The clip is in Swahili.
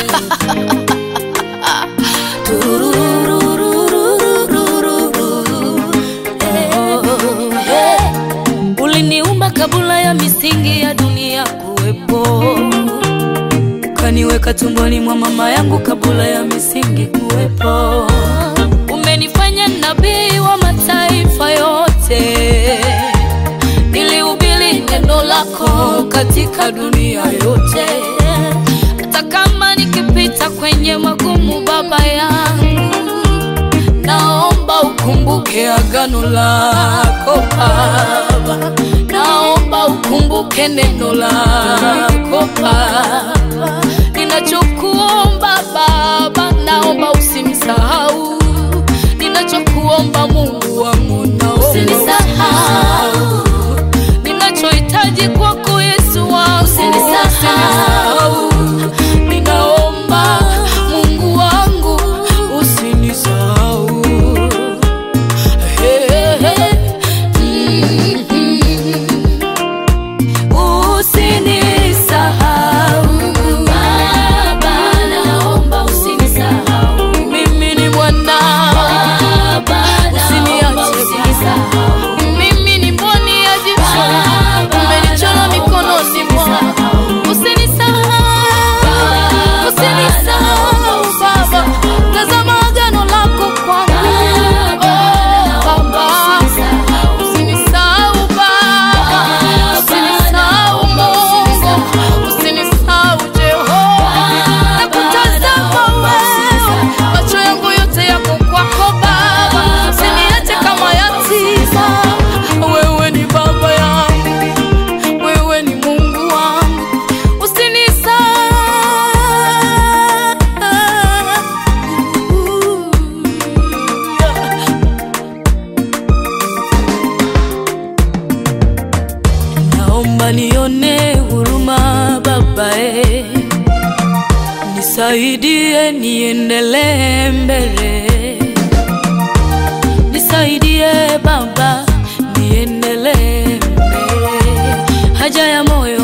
Uliniumba kabla ya misingi ya dunia kuwepo, ukaniweka tumboni mwa mama yangu kabla ya misingi kuwepo. Umenifanya nabii wa mataifa yote, nilihubiri neno lako katika dunia yote. Hata kama nikipita kwenye magumu, Baba yangu, naomba ukumbuke agano lako Baba, naomba ukumbuke neno lako Baba. Ninachokuomba Baba, naomba usinisahau. Ninachokuomba Mungu wangu, naomba usinisahau. Ninachohitaji kwako Yesu wangu, usinisahau. Ninaomba Mungu wangu, usinisahau. Hey, hey, mm, Usinisahau Baba, naomba usinisahau. Mimi ni mwanao Baba, usiniache Mimi ni mboni ya jicho, umenichora mikononi mwako. Usinisahau, usinisahau Baba, tazama agano lako kwangu. Oh, Baba, usinisahau Baba, usinisahau Mungu, usinisahau Jehova. Nakutazama wewe, macho yangu yote yako kwako Baba, usiniache kama yatima. Wewe ni baba yangu, wewe ni Mungu wangu, usinisahau. Naomba nione huruma Baba, eh. Nisaidie niendelee mbele, nisaidie Baba niendelee mbele. Haja ya moyo